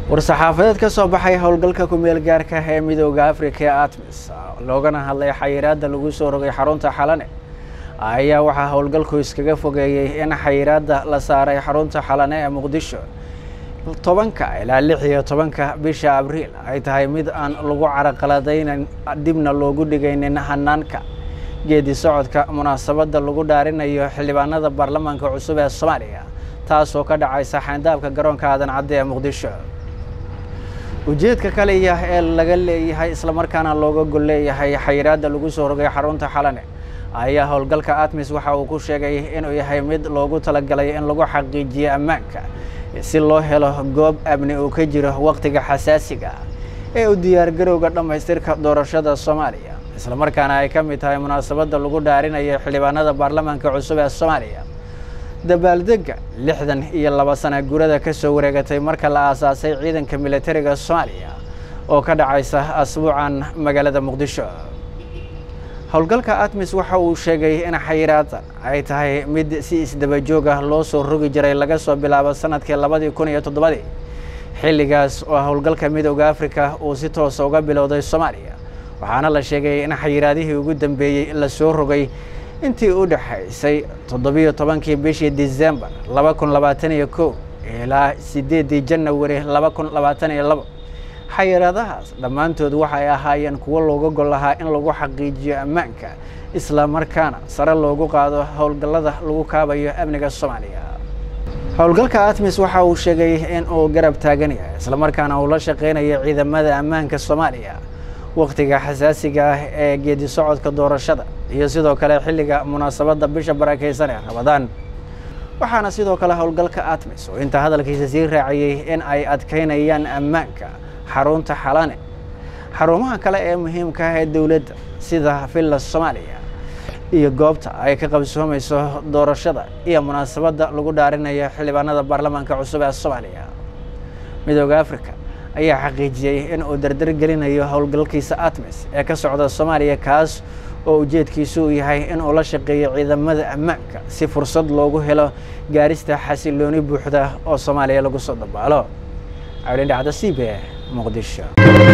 war-saxaafadeed ka soo baxay howlgalka ku-meel gaarka ee midooda africa ee atmis loogana hadlay xayiraadda lagu soo rogay xarunta xalane ayaa waxaa howlgalku iskaga fogeeyey in xayiraadda la saaray xarunta xalane ee muqdisho tobanka ilaa lix iyo tobanka bisha abriil ay tahay mid aan lagu caraqaladaynan dibna loogu dhigaynin hanaanka geedi socodka munaasabadda lagu dhaarinayo xildhibaanada baarlamaanka cusub ee soomaaliya taasoo ka dhacaysa xayndaabka garoonka aadan cadde ee muqdisho ujeedka kaliya ee laga leeyahay islamarkaana looga gol leeyahay xayiraadda lagu soo rogay xarunta xalane ayaa howlgalka atmis waxa uu ku sheegay inuu yahay mid loogu talagalay in lagu xaqiijiyo ammaanka si loo helo goob amni uu ka jiro wakhtiga xasaasiga ee u diyaargarowga dhammaystirka doorashada soomaaliya islamarkaana ay ka mid tahay munaasabadda lagu dhaarinayo xildhibaanada baarlamaanka cusub ee soomaaliya dabaaldegga lixdan iyo laba sana gurada ka soo wareegatay marka la aasaasay ciidanka militariga soomaaliya oo ka dhacaysa asbuucan magaalada muqdisho howlgalka atmis waxa uu sheegay in xayiraaddan ay tahay mid si isdaba joog ah loo soo rogi jiray laga soo bilaabo sanadkii labadii kun iyo toddobadii xilligaas oo howlgalka midooda africa uu si toosa uga bilowday soomaaliya waxaana la sheegay in xayiraadihii ugu dambeeyey la soo rogay intii u dhexaysay toddobiyo tobankii bishii disembar laba kun labaatan iyo kow ilaa sideeddii janawari laba kun labaatan iyo labo xayiraadahaas dhammaantood waxay ahaayeen kuwo looga gol lahaa in lagu xaqiijiyo ammaanka isla markaana sare loogu qaado howlgallada lagu kaabayo amniga soomaaliya howlgalka atmis waxa uu sheegay in uu garab taagan yahay islamarkaana uu la shaqeynayo ciidamada ammaanka soomaaliya wakhtiga xasaasiga ah ee geedi socodka doorashada iyo sidoo kale xilliga munaasabadda bisha barakeysan ee ramadaan waxaana sidoo kale howlgalka atmis oo inta hadalkiisa sii raaciyey in ay adkeynayaan ammaanka xarunta xalane xarumaha kale ee muhiimka ah ee dowladda sida villa soomaaliya iyo goobta ay ka qabsoomayso doorashada iyo munaasabadda lagu dhaarinayo xildhibaanada baarlamaanka cusub ee soomaaliya midooda africa ayaa xaqiijiyey in uu dardar gelinayo howlgalkiisa atmis ee ka socda soomaaliya kaas oo ujeedkiisu uu yahay in uu la shaqeeyo ciidamada ammaanka si fursad loogu helo gaarista xasilooni buuxda oo soomaaliya lagu soo dabaalo cawlin dhacda c b muqdisho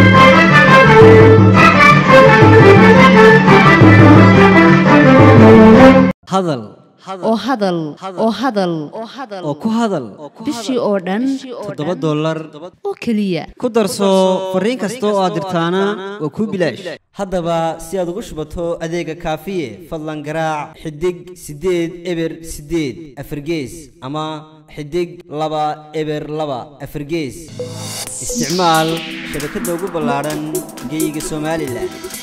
hadal oo hadal oo hadal oo ku hadal bishii oo dhan toddoba dollar oo keliya ku darso fariin kasta oo aad dirtaana waa kuu bilaash haddaba si aad ugu shubato adeega kaafiye fadlan garaac xidig siddeed eber siddeed afargees ama xidig laba eber laba afargees isticmaal shabakadda ugu ballaadhan geyga somalilan